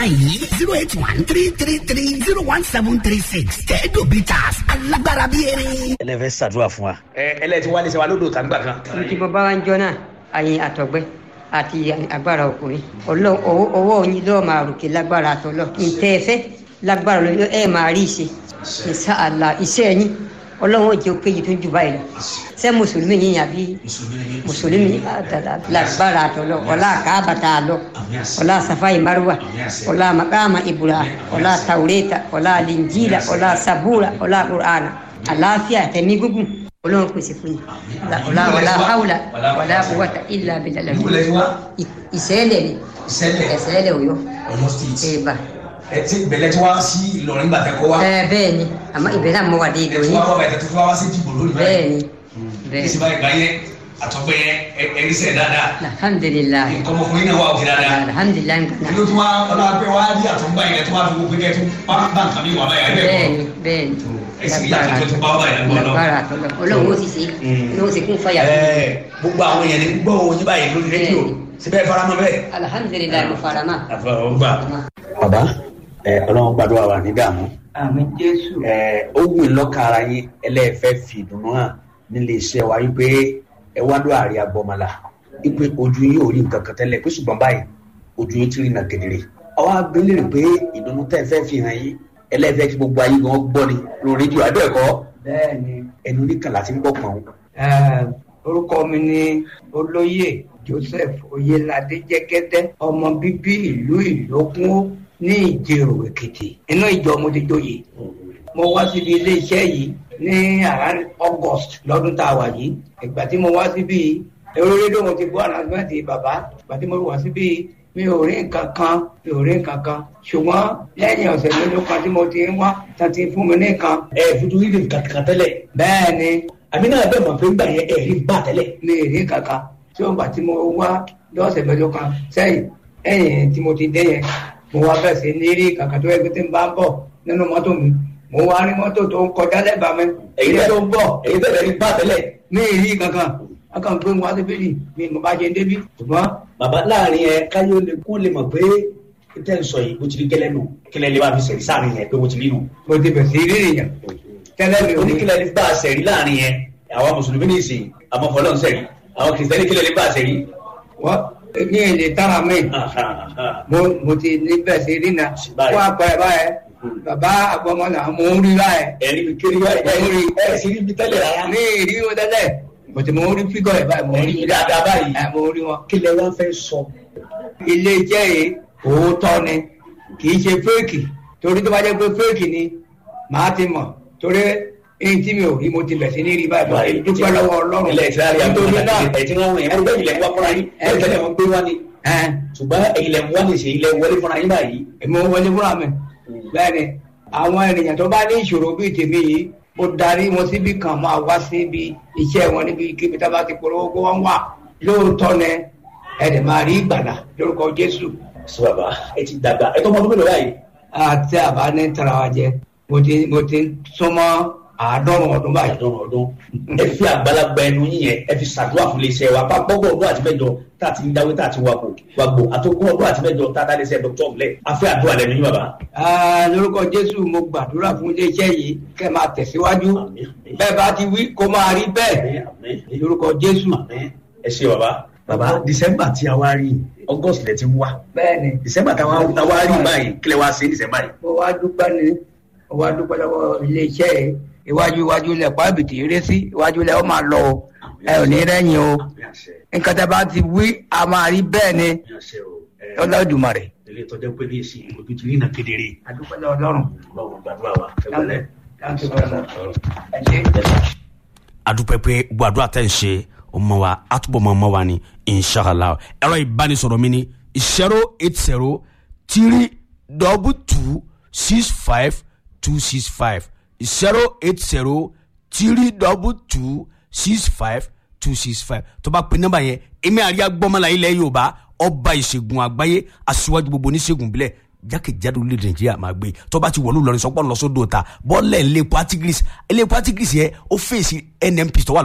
yìí zero eight one three three three zero one seven three six tẹ́ẹ̀dọ̀ bitters alágbára bíi erin. ẹlẹ́fẹ́ ṣàdúrà fún wa. ẹ ẹlẹ́tí wálé ṣe wa lódò tàgbà kan. tí mo bá wá ń jọ náà àyìn àtọ̀gbẹ́ àti agbára ọkùnrin Ọlọ́run ọwọ́ ọwọ́ yín lọ́ọ́ máa ròkè lágbára àtọ́lọ́ ntẹ́ ẹ fẹ́ lágbára lọ́ọ́ ẹ máa rí ìṣe ìṣe àlà iṣẹ́ yín Ọlọ́run ó jẹ́ péye tó jù báyìí lọ ṣé mùsùlùmí yín àbí mùsùlùmí lágbára àtọ́lọ́ ọlá àkàbàtà àlọ́ ọlá safai marwa ọlá makama ibura ọlá taureta ọlá linjila ọlá sabura ọlá qur'ana àlàáfíà tẹ̀mí gúngùn Ọlọ́run pèsè fún yín ọlá ọlá haula ọlá quwwata illa billah ìṣẹ̀lẹ̀ ni ìṣẹ̀lẹ̀ Ọ̀yọ́ ẹ̀bà ẹ ti bẹ̀lẹ̀ tí wá sí Ìlọrin gbà tẹ́kọ̀ wá. ẹ bẹ́ẹ̀ ni àmọ́ ìbẹ̀rẹ̀ àmọ́ wà dé ẹ ti Ìlọrin wá wá bàtẹ́ tó wá wá sí dìbò lórí bẹ́ẹ̀ ni bẹ́ẹ̀ ìsìnbá ìgbà yẹn àtọ́gbẹ́ yẹn ẹ̀rí sẹ̀ dáadáa. alhamdulilayi nǹkan ọmọkùnrin náà wà òkè dáadáa. alhamdulilayi kí ló tún wá ọlọ́pẹ́ wá rí àtọ́gbà yẹn tó wá fi gbogbo yẹn tó bá bá nǹkan mi wà báyà ẹ̀ bẹ́ẹ̀ bẹ́ẹ̀ ni bẹ́ẹ̀ ni ẹ̀sìn yàtọ̀ tó tún bá báyà lọ́wọ́ lọ́wọ́. lágbára àtọ́lọ́ Ọlọ́run ó sì ṣe Ọlọ́run ó sì kún fàyà fún mi. Ẹ, gbogbo àwọn èèyàn ní gbọ́ òun yín báyìí lórí rédíò síbẹ̀ faramọ́ bẹ́ẹ̀. alhamdulilayi mo fara mọ́. àfọwọ́gbà. bàbá ẹ ọlọ́run gbàdúrà wà ní dààmú àmì jésù ẹ ó wù í lọ́kàn ara yín ẹlẹ́ẹ̀fẹ́ fi ìdùnnú hàn nílé iṣẹ́ wa wípé ẹ wá lọ àárẹ̀ agbọ́mọlá wípé ojú yín ò rí nǹkan kan tẹ́lẹ̀ pé ṣùgbọ́n báyìí ojú yín ti rí nà kedere ọwọ́ abẹ́lẹ̀ pé ìdùnnú tẹ́ ẹ fẹ́ fi hàn yín ẹlẹ́ẹ̀fẹ́ kí gbogbo ayé gan gbọ́ ni lórí rédíò abẹ́ẹ̀kọ́ bẹ́ẹ̀ ni ẹnu oníkàlà ti ń gbọ́ pọ̀n eh, orúkọ mi ni olóyè joseph oyelade jẹgẹdẹ ọmọ bíbí ìlú ìlókun ní ìjẹrò èkìtì inú ìjọ mo ti joyè mo wá síbi iléeṣẹ́ yìí ní around august lọ́dún tá a wà yìí ìgbà tí mo wá síbi eré rédíò mo ti gbọ́ ànásímẹ́ǹtì bàbá ìgbà tí mo wá síbi mi ò rí nǹkan kan mi ò rí nǹkan kan ṣùgbọ́n lẹ́yìn ọ̀sẹ̀ mélòó kan tí mo ti ń wá tá ti fún mi ní nǹkan ẹ fojú rí nǹkan kan tẹ́lẹ̀ bẹ́ẹ̀ ni àmì náà bẹ́ẹ̀ mọ̀ pé gbà yẹn ẹ̀ rí bá tẹ́lẹ̀ mi ì rí kankan tí ó gbà tí mo wá lọ́sẹ̀ mẹ́jọ kan sẹ́yìn ẹ̀yìn tí mo ti dé yẹn mo wá bẹ̀rẹ̀ sí ní rí kankan tó yẹ kí tí n bá ń bọ̀ nínú mọ́tò mi mo wá rí mọ́tò tó ń kọjá lẹ́bàá mi èyí tó ń bọ̀ èyí tẹ́lẹ̀ rí bá tẹ́lẹ̀ mi ì rí kankan a kàn gbé wọn síbí ni mi mo bá jẹ débi ṣùgbọ́n bàbá láàrin ẹ káyọ̀ lè kó lè mọ̀ pé tẹ́ ń sọ yìí bó ti rí gẹ́lẹ́ nù kílẹ̀ lè wá fi sẹ̀rí sáàrin yẹn pé bó ti rí nù. mo ti bẹ̀ sí rí nìyẹn tẹ́lẹ̀ mi ò ní oníkílẹ̀ lè bá a sẹ̀rí láàrin yẹn àwọn mùsùlùmí ní ìsìn àwọn fọlọ́n sẹ̀rí àwọn kìrìsìtẹ́nì kílẹ̀ lè bá a sẹ̀rí. wọ́n ní èdè tára mi mo mo ti ní bẹ̀ sí rí na Báyìí. wọ́n apẹ̀ báyẹn bàbá àgbọ̀mọ́nà mo ń rí báyẹn ẹ̀rí mi kéré wáyé ẹ̀ ẹ̀ sì rí mi tẹ́lẹ̀ rárá. ní ìrí wọn tẹ́lẹ̀ bọ̀tí mo ń rí fígọ̀ ẹ̀ báyìí mo ń ẹ̀rí rí mi dáadáa báyìí. ẹ̀ mo ń rí wọn. kílẹ̀ wá fẹ́ sọ. ilé iṣẹ́ yìí òótọ́ ni kì í ṣe fẹ́ẹ̀kì torí tó bá jẹ́ pé fẹ́ẹ̀kì ni màá ti mọ̀ torí èyí tí mi ò rí mo ti bẹ̀ sí ní rí báyìí báyìí dúpẹ́ lọ́wọ́ ọlọ́run ilẹ̀ ìtura rí àgbọ̀n nítorí náà ẹ̀ tí wọ́n wọ̀nyẹn ẹ̀rí bẹ́ẹ̀ ilẹ̀ ń wá fúnra yín ẹ̀ tẹ́lẹ̀ wọn gbé wá ni. ẹ̀ ṣùgbọ́n ilẹ̀ ń wá ní ṣe ilẹ̀ wọlé fúnra yín báyìí. èmi ò wọlé fúnra mi bẹ́ẹ̀ ni àwọn ènìyàn tó bá ní ìṣòro bíi tèmi yìí mo darí wọn síbi kan máa wá síbi iṣẹ́ wọn níbi kíbi tá a bá ti polówó kó wọ́n wà lóòótọ́ ni ẹ̀ẹ́dẹ̀ máa rí ìgbàlà lórúkọ Jésù sọ bàbá ẹ ti dàgbà ẹ tó mọ ọdún mélòó báyìí. àti àbá ní tara wa jẹ mo ti mo ti súnmọ́ àádọ́rùn ọdún báyìí. àdán ọdún ẹ fi àgbàlagbà ẹnu yín yẹn ẹ fi ṣàdúrà fún iléeṣẹ́ wa bá gbọgbọ ọdún àti mẹ́jọ tá a ti ń dáwé tá a ti wà kó wà gbò àtọkùn ọdún àti mẹ́jọ tá a dá iléeṣẹ́ dr ọmọlẹ afẹ àdúrà lẹ́nu yín bàbá. Ah, lórúkọ Jésù mo gbàdúrà fún iléeṣẹ́ yìí kẹ́ máa tẹ̀síwájú Àmín, àmín. bẹ́ẹ̀ bá ti wí kó máa rí bẹ́ẹ̀ Àmín, àmín. lórúkọ Jésù. Àmín. ẹ ṣe bàbá. bàbá december tí a wá rí august lẹ ti ń wá bẹ́ẹ̀ni december tí a wá rí báyìí kílẹ̀ wá sí december yìí. mo wá dúpẹ́ ni mo wá dúpẹ́ lọ́wọ́ iléeṣẹ́ yìí iwájú iwájú lẹ̀ pàbìtì eré sí iwájú lẹ̀ ó máa lọ o ẹ ò ní rẹ́yìn o Àmín àṣẹ nǹkan tẹ́ bá ti wí a máa rí bẹ́ẹ̀ ni àmín àṣẹ o. Ẹ, Olódùmarè. ilé ìtọ́jú pé ní èsì ojú ti rí iná kedere. adúpẹ́ lọ́wọ́ Ọlọ́run. ọlọ́run gbàdúrà wa ẹ wọlé. Thank you very much. ẹ ṣé. adúpẹ́ pé gbogbo àdúrà tẹ̀ ń ṣe ọmọ wa àtúbọ̀ mọ́ ọmọ wa ni inshallah ẹ̀rọ ìbánisọ̀rọ̀ mi ni zero eight zero three double two six five two six five zero eight zero three double two six five two six five tó bá pe nọ́mbà yẹn èmi àríyá gbọ́mọlá ilẹ̀ yorùbá ọba ìṣègùn àgbáyé aṣíwájú gbogbo oníṣègùn bílẹ̀ jákèjádò orílẹ̀-èdè nàìjíríà máa gbé tó bá ti wọ̀lú lọ́rin sọ́pọ̀ lọ́sọ́dọ̀ ta bọ́ọ̀lẹ̀ ńlẹ̀ patigris ńlẹ̀ patigris yẹn ó fèsì nnp tó wà